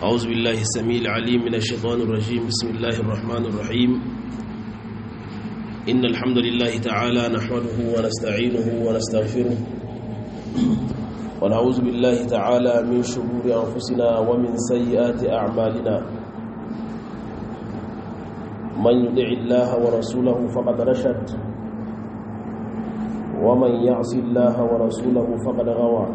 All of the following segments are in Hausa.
أعوذ بالله السميع العليم من الشيطان الرجيم بسم الله الرحمن الرحيم إن الحمد لله تعالى نحمده ونستعينه ونستغفره ونعوذ بالله تعالى من شرور أنفسنا ومن سيئات أعمالنا من يدع الله ورسوله فقد رشد ومن يعص الله ورسوله فقد غوى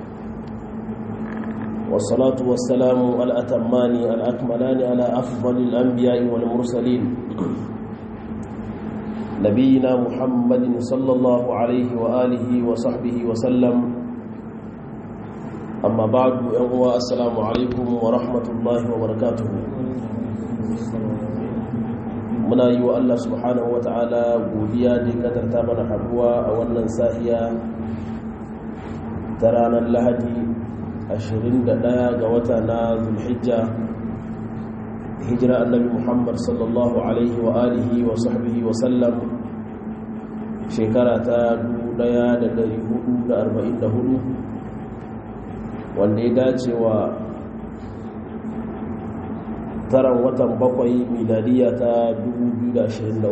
والصلاة والسلام الأتمان الأكملان على أفضل الأنبياء والمرسلين نبينا محمد صلى الله عليه وآله وصحبه وسلم أما بعد أهو السلام عليكم ورحمة الله وبركاته muna yi wa Allah subhanahu wa ta'ala godiya da ya kadarta mana haduwa a wannan sahiya ta ranar lahadi 21 ga wata na zulhijja hijira annabi muhammad sallallahu alaihi wa alihi wa sahbihi wa sallam shekara ta 1444 wanda ya dace wa taran watan bakwai miladiya ta 2023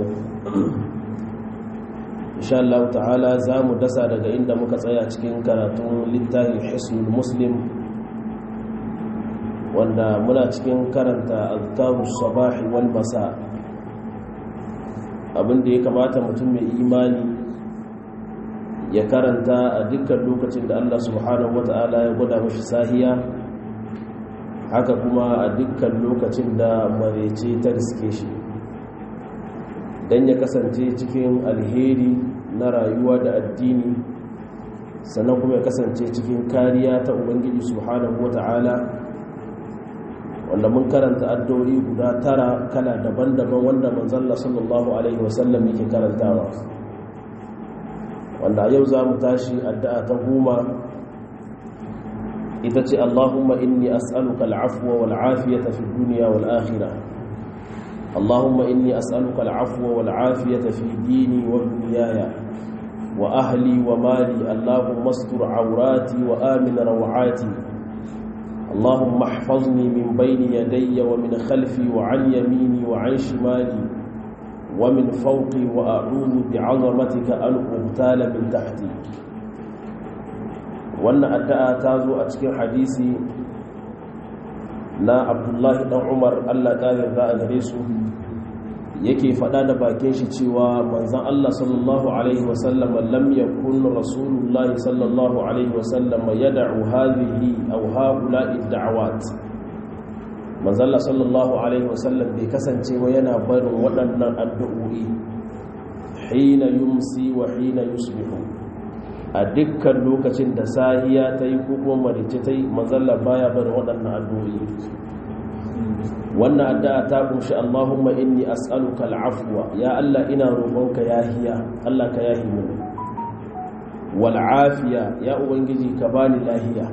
insha Allah ta'ala za mu dasa daga inda muka tsaya cikin karatun littafin hisnul muslim wanda muna cikin karanta azkarus sabahi wal masa abinda ya kamata mutum mai imani ya karanta a dukkan lokacin da Allah subhanahu wata'ala ya gwada mashi sahiya haka kuma a dukkan lokacin da marece ta riske shi don ya kasance cikin alheri na rayuwa da addini sannan kuma ya kasance cikin kariya ta ubangiji subhanahu wata'ala wanda mun karanta addu'o'i guda tara kala daban-daban wanda manzalla sallallahu alaihi wasallam yake karantawa wanda yau za mu tashi addu'a ta goma ita ce Allahumma inni as'aluka al'afwa wal afiyata fi dunya wal akhirah Allahumma inni as'aluka al'afwa wal afiyata fi dini wa dunyaya wa ahli wa mali Allahumma astur awrati wa amin rawati Allahumma ihfazni min bayni yadayya wa min khalfi wa an yamini wa an shimali wa min fawqi wa a'udhu bi'azamatika an ubtala min tahti wannan addu'a ta zo a cikin hadisi na abdullahi dan umar allah ƙarin za a gare su yake faɗa da bakin shi cewa manzan allah sallallahu alaihi wasallam lam yakun rasulullahi sallallahu alaihi wasallam yad'u hadhihi aw haula'i da'awat manzan allah sallallahu alaihi wasallam bai kasance wa yana barin waɗannan addu'o'i hina yumsi wa hina yusbihu a dukkan lokacin da sahiya ta yi ko kuma marice ta yi mazalla baya bar waɗannan addu'o'i wannan addu'a ta kunshi Allahumma inni as'aluka al'afwa ya Allah ina roƙonka yahiya Allah ka yahi mu wal afiya ya ubangiji ka bani lahiya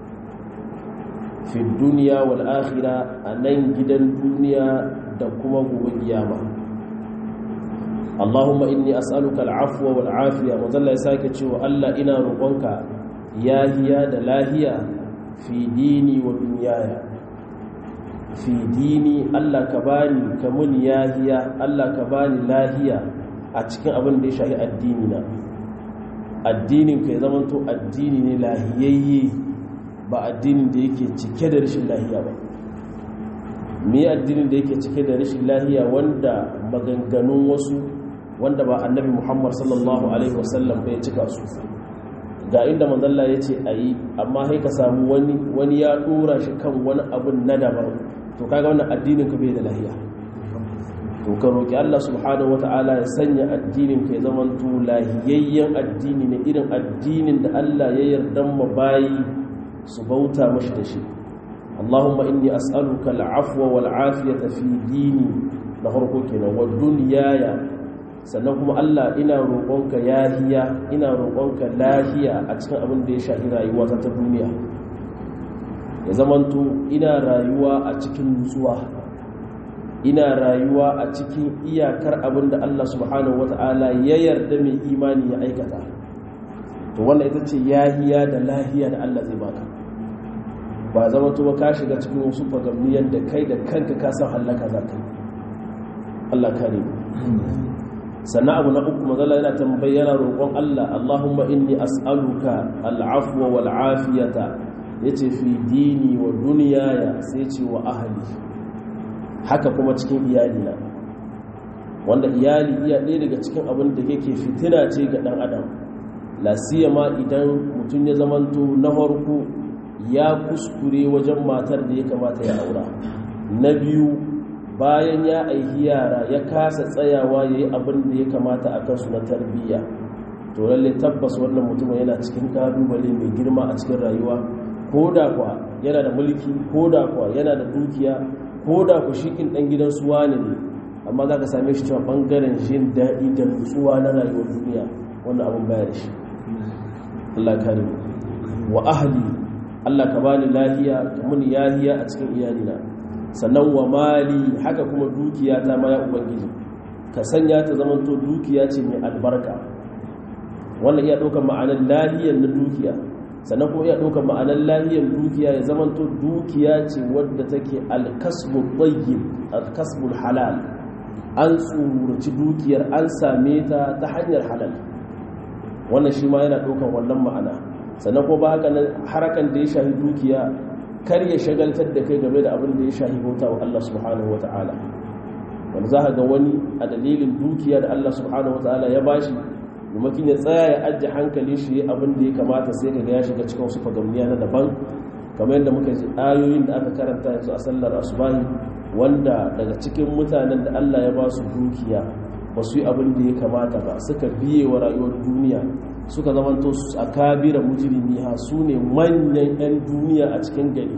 fi dunya wal akhirah anan gidan duniya da kuma gobe kiyama Allahumma inni as'aluka al'afwa wal afiya wazalla ya sake cewa Allah ina roƙonka yahiya da lahiya fi dini wa dunyaya fi dini Allah ka bani ka mun yahiya Allah ka bani lahiya a cikin abin da ya shahi addini na addinin ka ya zamanto addini ne lahiyayye ba addinin da yake cike da rashin lahiya ba me addinin da yake cike da rashin lahiya wanda maganganun wasu wanda ba annabi muhammad sallallahu alaihi wasallam bai cika su ga inda manzalla ya ce a yi amma sai ka samu wani wani ya dora shi kan wani abun na daban to kaga wannan addinin ka bai da lahiya to ka roki Allah subhanahu wata'ala ya sanya addinin ka ya zama to lahiyayyen addini ne irin addinin da Allah ya yarda ma bayi su bauta mashi da shi Allahumma inni as'aluka al-afwa wal afiyata fi dini na farko kenan wa dunyaya sannan kuma Allah ina roƙonka yahiya ina roƙonka lahiya a cikin abin da ya shafi rayuwa ta ta duniya ya zamanto ina rayuwa a cikin nutsuwa ina rayuwa a cikin iyakar abin da Allah subhanahu wata'ala ya yarda mai imani ya aikata to wannan ita ce yahiya da lahiya da Allah zai baka ba zama to ka shiga cikin wasu fagamni yadda kai da kanka ka san hallaka za ka yi Allah kare sannan abu na uku mazala yana tambayi yana roƙon Allah Allahumma inni as'aluka al'afwa wal afiyata yace fi dini wa dunyaya sai ce wa ahli haka kuma cikin iyalina wanda iyali iya ɗaya daga cikin abin da yake fitina ce ga ɗan adam lasiyama idan mutum ya zamanto na farko ya kuskure wajen matar da ya kamata ya aura na biyu bayan ya aihi yara ya kasa tsayawa ya yi abin da ya kamata a kansu na tarbiyya to lalle tabbas wannan mutum yana cikin kalubale mai girma a cikin rayuwa ko da kwa yana da mulki ko da kwa yana da dukiya ko da ku shikin ɗan gidan suwa ne amma za ka same shi cewa ɓangaren jin daɗi da nutsuwa na rayuwar duniya wannan abin bayar shi Allah kare wa ahli Allah ka bani lahiya ka muni yahiya a cikin iyalina sannan wa mali haka kuma dukiya ta ma ya ubangiji ka sanya ta zamanto dukiya ce mai albarka wannan iya ɗaukar ma'anar lahiyar na dukiya sannan kuma iya ɗaukar ma'anar lahiyar dukiya ya zamanto dukiya ce wadda take alkasbul tayyib alkasbul halal an tsururci dukiyar an same ta ta hanyar halal wannan shi ma yana ɗaukar wannan ma'ana sannan ko ba haka nan harakan da ya shahi dukiya kar ya shagaltar da kai game da abin da ya shahi bauta wa Allah subhanahu wa ta'ala wanda za ga wani a dalilin dukiya da Allah subhanahu wa ta'ala ya bashi maimakon ya tsaya ya ajiye hankali shi abin da ya kamata sai ka ga ya shiga cikin wasu fagamniya na daban kamar yadda muka ji ayoyin da aka karanta yanzu a sallar asubahi wanda daga cikin mutanen da Allah ya ba su dukiya ba su yi abin da ya kamata ba suka biye wa rayuwar duniya suka zamanto a kabira mujirimi ha su ne manyan 'yan duniya a cikin gari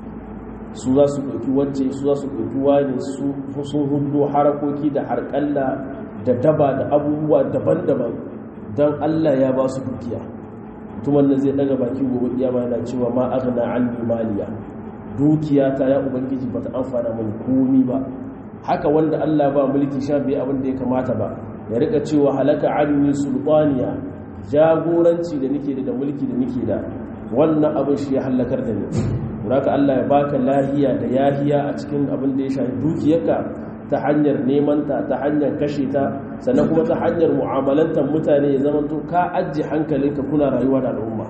su za su ɗauki wacce su za su ɗauki wani sun hudu harakoki da harƙalla da daba da abubuwa daban-daban don allah ya ba su dukiya tuman da zai daga baki gobe iyama yana cewa ma agna an maliya dukiya ta ya ubangiji bata amfana mani komi ba haka wanda allah ba mulki sha biyu abin da ya kamata ba ya rika cewa halaka anni sultaniya jagoranci da nake da mulki da nake da wannan abin shi ya hallakar da ni haka Allah ya baka lahiya da yahiya a cikin abin da ya shafi dukiyarka ta hanyar neman ta ta hanyar kashe ta sannan kuma ta hanyar mu'amalantar mutane ya zama to ka ajiye hankalinka kuna rayuwa da al'umma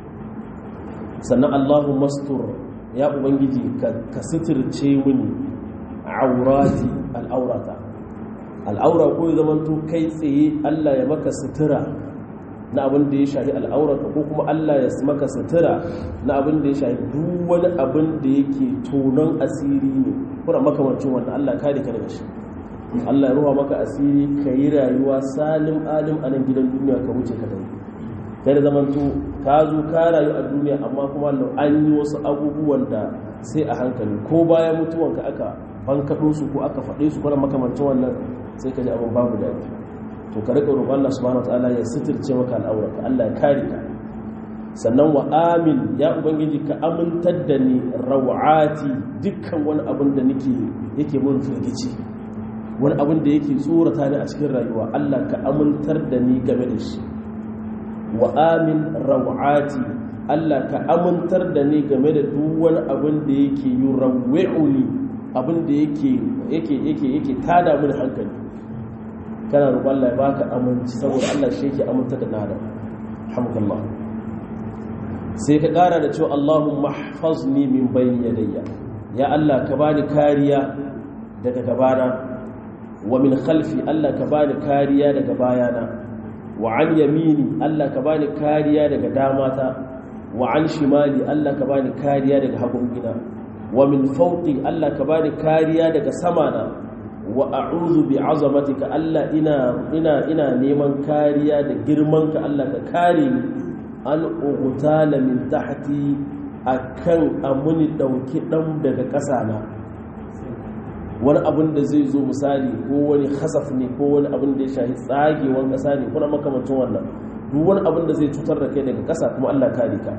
sannan Allahu mastur ya ubangiji ka suturce mini aurati al'aurata al'aura ko ya zama to kai tsaye Allah ya maka sutura na abin da ya shahi al'aurarka ko kuma Allah ya maka sutura na abin da ya shahi duk wani abin da yake tonon asiri ne kuna makamancin wanda Allah kare ka daga shi Allah ya ruwa maka asiri ka yi rayuwa salim alim a nan gidan duniya ka wuce ka dai kai da zaman to ka zo ka rayu a duniya amma kuma an yi wasu abubuwan da sai a hankali ko bayan mutuwanka aka bankaɗo su ko aka faɗe su kuna makamancin wannan sai ka ji abin babu daɗi to ka rika roƙon Allah subhanahu wataala ya sitirce maka al'aurata Allah ya kare ka sannan wa amin ya ubangiji ka amintar da ni rawati dukkan wani abin da nake yake mun firgici wani abin da yake tsorata ni a cikin rayuwa Allah ka amintar da ni game da shi wa amin rawati Allah ka amintar da ni game da duk wani abin da yake yurawwi'uni abin da yake yake yake yake tada mini hankali kana roƙon Allah ya baka aminci saboda Allah shi yake aminta da nada alhamdulillah sai ka ƙara da cewa Allahumma mahfazni min bayni yadayya ya Allah ka bani kariya daga gabana wa min khalfi Allah ka bani kariya daga bayana wa an yamini Allah ka bani kariya daga damata wa an shimali Allah ka bani kariya daga hagungina wa min fawqi Allah ka bani kariya daga samana wa a'udhu bi azamatika Allah ina ina ina neman kariya da girmanka Allah ka kare ni an ugutala min tahti akan amuni dauki dan daga ƙasa na wani abin da zai zo misali ko wani khasaf ne ko wani abin da ya shahi tsagewan ƙasa ne kuna makamancin wannan duk wani abin da zai cutar da kai daga ƙasa kuma Allah kare ka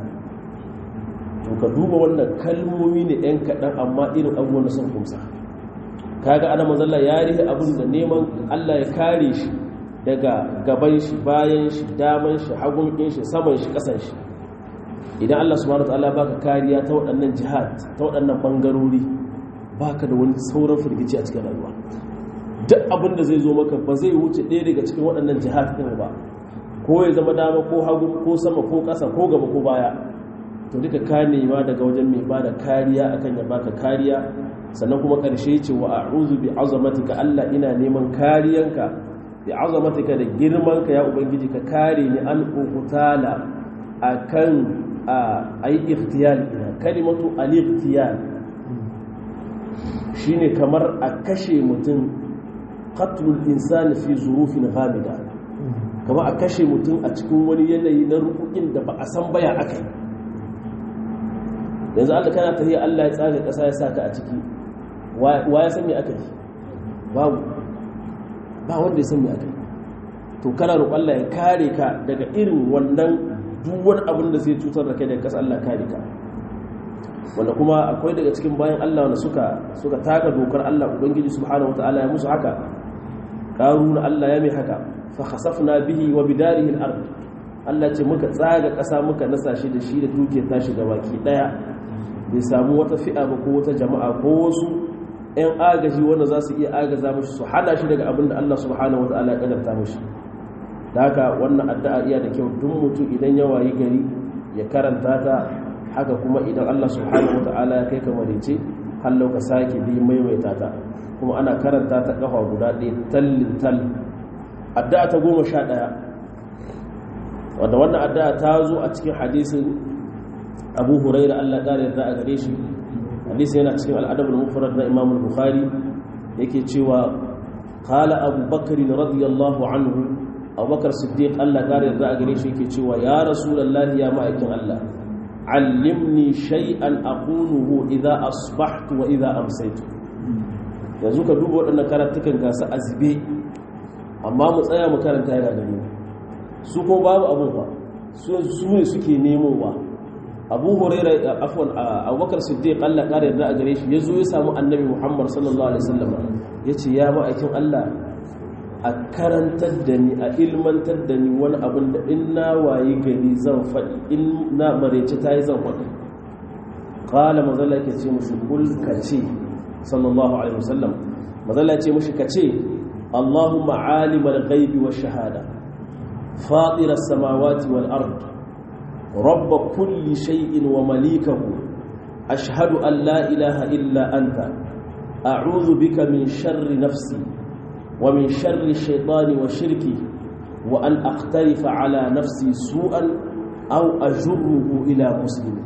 to ka duba wannan kalmomi ne ɗan kaɗan amma irin abubuwan da sun kumsa kaga ana mazalla ya rihe abin da neman Allah ya kare shi daga gaban shi bayan shi daman shi hagun ɗin shi saman shi ƙasan shi idan Allah subhanahu wataala baka kariya ta waɗannan jihad ta waɗannan bangarori baka da wani sauran firgici a cikin rayuwa duk abin da zai zo maka ba zai wuce ɗaya daga cikin waɗannan jihad ɗin ba ko ya zama dama ko hagu ko sama ko ƙasa ko gaba ko baya to duka ka nema daga wajen mai bada kariya akan ya baka kariya sannan kuma ƙarshe ce wa a'udhu bi azamatika Allah ina neman kariyanka bi azamatika da girmanka ya ubangiji ka kare ni an ukutala akan a yi ikhtiyal ina kalimatu al-ikhtiyal shine kamar a kashe mutum qatlul insani fi zurufin ghamida kamar a kashe mutum a cikin wani yanayi na rukukin da ba a san baya akai yanzu Allah kana tafiya Allah ya tsaga ƙasa ya saka a ciki wa ya san me aka yi babu ba wanda ya san me aka yi to kana roƙon Allah ya kare ka daga irin wannan duk wani abin da zai cutar da kai daga ƙasa Allah kare ka wanda kuma akwai daga cikin bayan Allah wanda suka suka taka dokar Allah ubangiji subhanahu wataala ya musu haka qaruna Allah ya mai haka fa khasafna bihi wa bidarihi al-ard Allah ce muka tsaga ƙasa muka nasa shi da shi da duke tashi ga baki daya bai samu wata fi'a ba ko wata jama'a ko wasu 'yan agaji wanda za su iya agaza mashi su hana shi daga abin da Allah subhanahu wa ta'ala ya kadarta mashi da haka wannan addu'a iya da kyau duk mutum idan ya wayi gari ya karanta ta haka kuma idan Allah subhanahu wa ta'ala ya kai ka marice hallau ka sake bi maimaita ta kuma ana karanta ta kafa guda ɗaya tallin tal addu'a ta goma sha ɗaya wanda wannan addu'a ta zo a cikin hadisin abu huraira allah ƙara yarda a gare shi hadisi yana cikin al'adab al-mufrad na imam al-bukhari yake cewa qala abu bakr radiyallahu anhu abu bakar siddiq allah ƙara yarda a gare shi yake cewa ya rasulullahi ya ma'aikin allah allimni shay'an aquluhu idza asbahtu wa idza amsaytu yanzu ka duba waɗannan karatukan gasa azbe amma mu tsaya mu karanta yana gani su ko babu abun ba su ne suke nemowa abu huraira afwan abubakar siddiq Allah kare yarda a gare shi yazo ya samu annabi Muhammad sallallahu alaihi wasallam yace ya ma'aikin Allah a karantar da ni a ilmantar da ni wani abin da in na wayi gari zan faɗi in na marece ta yi zan faɗi qala mazalla ke ce musu kul kace sallallahu alaihi wasallam mazalla ce mushi kace Allahumma alimal ghaibi wash shahada fatir as-samawati wal ard رب كل شيء ومليكه أشهد أن لا إله إلا أنت أعوذ بك من شر نفسي ومن شر الشيطان وشركي وأن أختلف على نفسي سوءا أو أجره إلى مسلم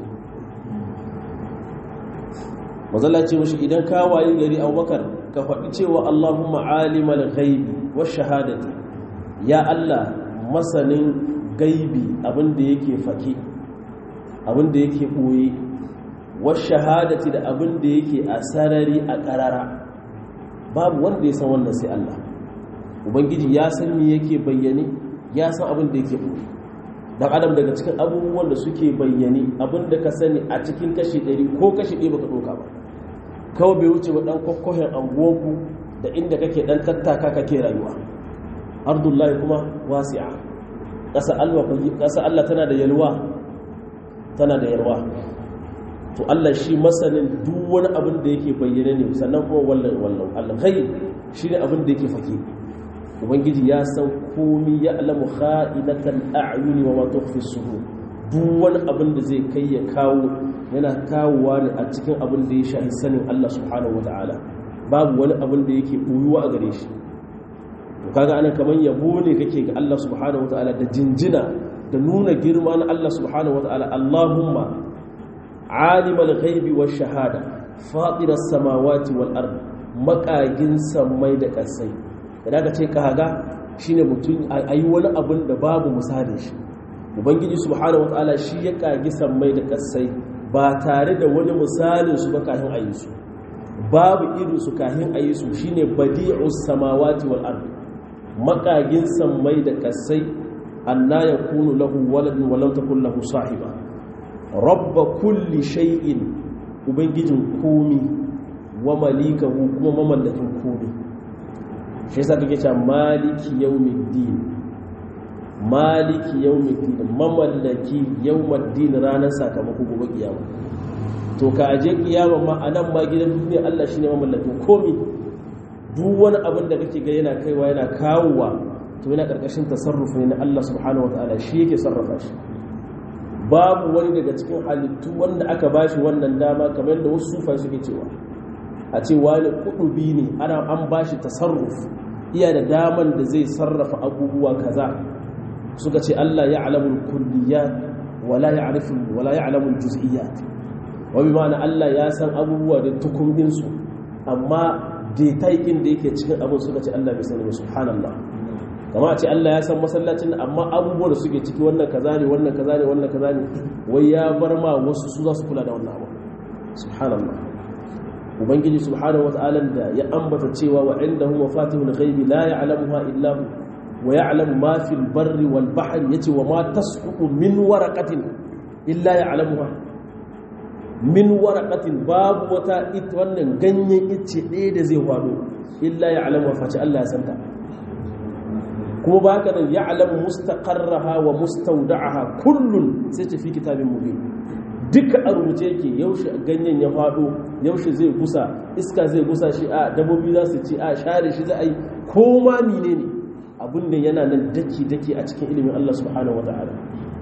mazalla ce mashi idan ka wayi gari abubakar ka faɗi cewa allahumma alimal ghaibi wa shahadati ya allah masanin gaibi abinda yake fake abinda yake ɓoye wasu shahadati da abinda yake a sarari a ƙarara babu wanda ya san wannan sai Allah ubangiji ya san me yake bayyane ya san abinda yake ɓoye dan adam daga cikin abubuwan da suke bayyane abinda ka sani a cikin kashi ɗari ko kashi ɗaya baka ɗauka ba kawai bai wuce ba ɗan kwakwahen anguwanku da inda kake ɗan tattaka kake rayuwa ardullahi kuma wasi'a ƙasa Allah tana da yalwa tana da yalwa to Allah shi masanin duk wani abin da yake bayyana ne sannan kuma wallan wallan alghayb shi ne abin da yake fake ubangiji ya san komi ya alamu kha'inatal a'yuni wa ma tukhfi sudur duk wani abin da zai kai ya kawo yana kawowa ne a cikin abin da ya shahi sanin Allah subhanahu wataala babu wani abin da yake buyuwa a gare shi to kaga anan kaman yabo ne kake ga Allah subhanahu wataala da jinjina da nuna girma na Allah subhanahu wataala Allahumma alimal ghaibi wash shahada fatir as-samawati wal ard makagin sammai da kasai idan ka ce kaga shine mutum ayi wani abin da babu misalin shi ubangiji subhanahu wataala shi ya kagi sammai da kasai ba tare da wani misalin su ba kafin ayi su babu irin su kafin ayi su shine badi'us samawati wal ard makagin sammai da kasai anna yakunu lahu waladun wa lam takul lahu sahiba rabba kulli shay'in ubangijin komi wa malikahu kuma mamallakin komi shi yasa kake cewa maliki yawmiddin maliki yawmiddin mamallaki yawmiddin ranar sakamako gobe kiyama to ka aje kiyama ma anan ma gidan duniya Allah shine mamallakin komi duk wani abin da kake ga yana kaiwa yana kawowa to yana karkashin tasarrufi ne na Allah subhanahu wataala shi yake sarrafa shi babu wani daga cikin halittu wanda aka bashi wannan dama kamar da wasu sufa suke cewa a ce wani kudubi ne ana an bashi tasarruf iya da daman da zai sarrafa abubuwa kaza suka ce Allah ya alamul kulliyat wala ya'rifu wala ya'lamul juz'iyat wa bi ma'ana Allah ya san abubuwa da tukumbin su amma detaikin da yake cikin abin suka ce Allah bai sani ba subhanallah kama a ce Allah ya san masallacin amma abubuwa da suke ciki wannan kaza ne wannan kaza ne wannan kaza ne wai ya bar ma wasu su za su kula da wannan abu subhanallah ubangiji subhanahu wata'ala da ya ambata cewa wa indahu mafatihul ghaibi la ya'lamuha illa hu wa ya'lamu ma fil barri wal bahri yace wa ma tasqutu min waraqatin illa ya'lamuha min waraqatin babu wata it wannan ganyen ice ɗaya da zai faɗo illa ya'lamuha face Allah ya santa kuma ba haka nan ya'lamu mustaqarraha wa mustawda'aha kullun sai ce fi kitabin mubin duka a rubuce yake yaushe ganyen ya faɗo yaushe zai gusa iska zai gusa shi a dabobi za su ci a share shi za a yi ko ma mine ne abin da yana nan daki-daki a cikin ilimin Allah subhanahu wa ta'ala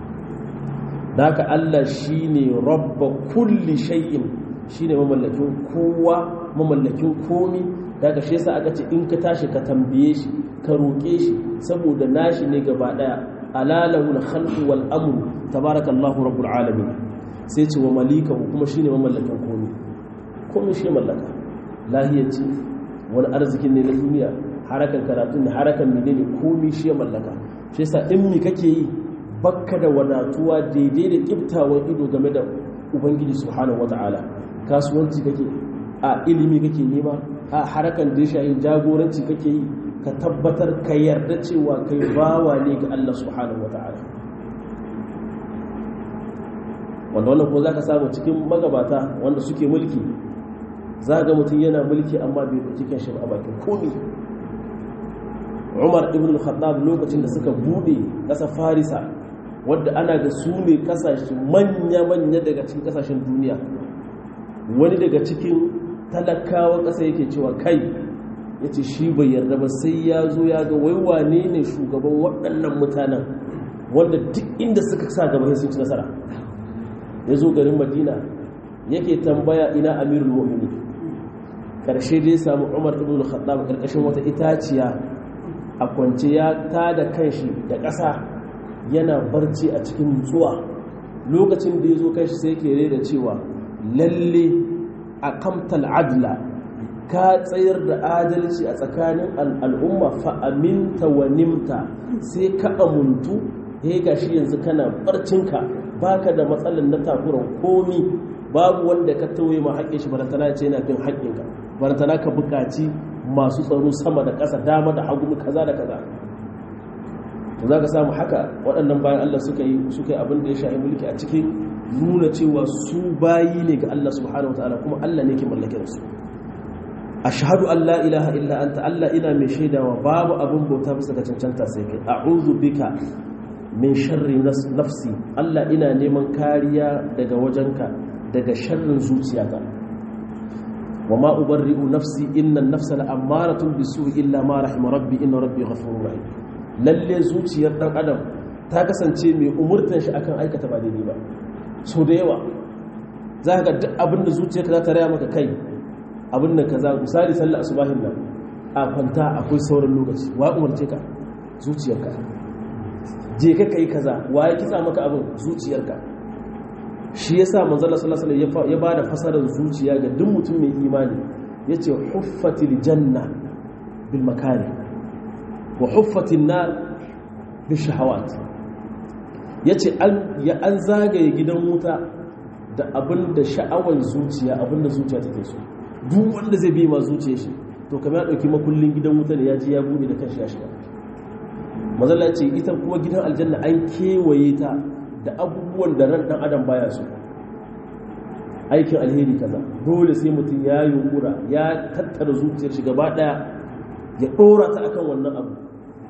da haka Allah shi ne rabba kulli shay'in shi ne mamallakin kowa mamallakin komi da haka shi yasa aka ce in ka tashi ka tambaye shi ka roƙe shi saboda nashi ne gaba ɗaya alalahu al-khalqu wal amru tabarakallahu rabbul alamin sai ce wa malikahu kuma shi ne mamallakin komi komi shi mallaka lahiyar ce wani arzikin ne na duniya harakan karatun ne harakan mene ne komi shi mallaka shi yasa in mi kake yi bakka da wadatuwa daidai da kiftawan ido game da ubangiji subhanahu wata'ala kasuwanci kake a ilimi kake nema a harakan da ya shahi jagoranci kake yi ka tabbatar ka yarda cewa kai bawa ne ga Allah subhanahu wata'ala wanda wannan ko za ka samu cikin magabata wanda suke mulki za ga mutum yana mulki amma bai ɗauki kan shi a bakin komi umar ibn al-khattab lokacin da suka bude ƙasa farisa wadda ana ga su ne ƙasashe manya-manya daga cikin ƙasashen duniya wani daga cikin talakawa ƙasa yake cewa kai ya ce shi bai yarda ba sai ya zo ya ga waiwane ne shugaban waɗannan mutanen wanda duk inda suka sa gaba sun ci nasara ya zo garin madina yake tambaya ina amirul mu'mini karshe dai samu umar ibn al-khattab karkashin wata itaciya a kwance ya tada kanshi da ƙasa yana barci a cikin nutsuwa lokacin da ya zo kanshi sai yake rera cewa lalle a kamtal adla ka tsayar da adalci a tsakanin al'umma fa'aminta wa nimta sai ka amuntu ya gashi yanzu kana barcinka baka da matsalar na takuran komi babu wanda ka tauye ma haƙƙin shi barantana ce yana bin haƙƙinka barantana ka buƙaci masu tsaro sama da ƙasa dama da hagu kaza da kaza to za ka samu haka waɗannan bayan Allah suka yi suka yi abin da ya shahi mulki a cikin nuna cewa su bayi ne ga Allah subhanahu wataala kuma Allah ne ke mallakin su ashhadu an la ilaha illa anta Allah ina mai shaidawa babu abin bauta bisa ga cancanta sai kai a'udhu bika min sharri nafsi Allah ina neman kariya daga wajenka daga sharrin zuciyata wa ma ubarri'u nafsi inna an-nafsa la'ammaratun bisu'i illa ma rahima rabbi inna rabbi ghafurur rahim lalle zuciyar dan adam ta kasance mai umurtan shi akan aikata ba daidai ba so da yawa za ka duk abin da zuciyarka za ta raya maka kai abin da kaza misali sallar asubahin nan a kwanta akwai sauran lokaci wa umarce ka zuciyarka je ka kai kaza waye kitsa maka abin zuciyarka shi yasa manzon sallallahu alaihi wasallam ya bada fasarar zuciya ga duk mutum mai imani yace huffatil janna bil makari wa huffatin nar bil shahawat yace an ya an zagaye gidan wuta da abin da sha'awar zuciya abin da zuciya take so duk wanda zai bi ma zuciyar shi to kamar ya dauki makullin gidan wuta ne ya ji ya bude da kanshi ya shiga mazalla ce ita kuma gidan aljanna an kewaye ta da abubuwan da ran dan adam baya so aikin alheri kaza dole sai mutum ya yunkura ya tattara zuciyar shi gaba daya ya dora ta akan wannan abu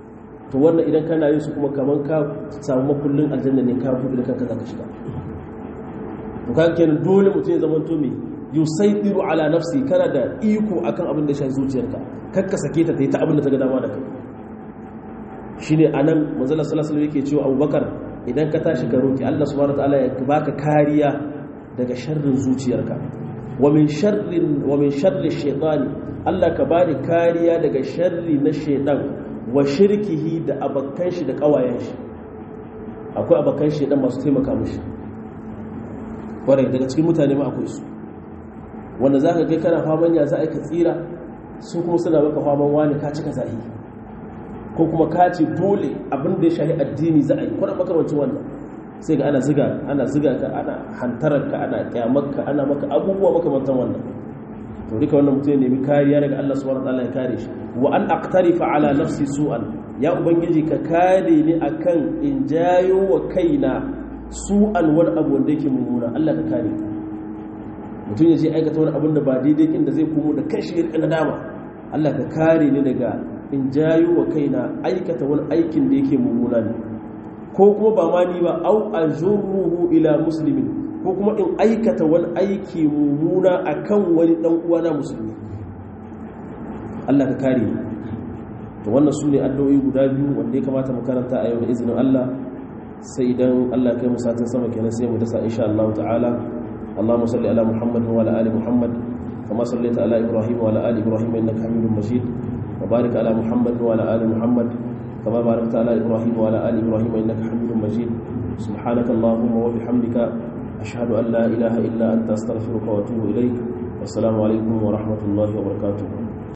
to wannan idan kana yin su kuma kaman ka samu makullin aljanna ne ka buɗe da kanka zaka shiga to kaga kenan dole mutum ya zama to me yusaidiru ala nafsi kana da iko akan abin da shi zuciyarka kakka sake ta tayi ta abin da ta ga dama da kai shine anan manzon sallallahu alaihi wasallam yake cewa Abubakar idan ka tashi ka roki Allah subhanahu wataala ya baka kariya daga sharrin zuciyarka wa min sharrin wa min sharri shaytani Allah ka bani kariya daga sharri na shaytan wa shirkihi da abakan shi da kawayen shi akwai abakan shi dan masu taimaka mishi kwarai daga cikin mutane ma akwai su wanda zaka kai kana faman ya za a ka tsira su kuma suna maka faman wani ka cika zahi ko kuma ka ce dole abin da ya shahi addini za a yi kwanan makamancin wannan sai ga ana ziga ana ziga ka ana hantarar ka ana kyamarka ana maka abubuwa makamantan wannan to duka wannan mutum ya nemi kariya daga Allah subhanahu wataala ya kare shi wa an aqtarifa ala nafsi su'an ya ubangiji ka kare ni akan in jayo wa kaina su'an wani abu wanda yake mummuna Allah ka kare mutum ya je aikata wani abin da ba daidai inda zai komo da kashi ya rika dama Allah ka kare ni daga in jayo wa kaina aikata wani aikin da yake mummuna ne ko kuma ba ma ni ba au ajurruhu ila muslimin ko kuma in aikata wani aiki mummuna akan wani dan uwana musulmi Allah ka kare ni to wannan su ne addu'o'i guda biyu wanda ya kamata mu karanta a yau da izinin Allah sai idan Allah kai mu satin sama kenan sai mu dasa insha Allah ta'ala اللهم صل على محمد وعلى ال محمد كما صليت على ابراهيم وعلى ال ابراهيم انك حميد مجيد وبارك على محمد وعلى ال محمد كما باركت على ابراهيم وعلى ال ابراهيم انك حميد مجيد سبحانك اللهم وبحمدك اشهد ان لا اله الا انت استغفرك واتوب اليك والسلام عليكم ورحمه الله وبركاته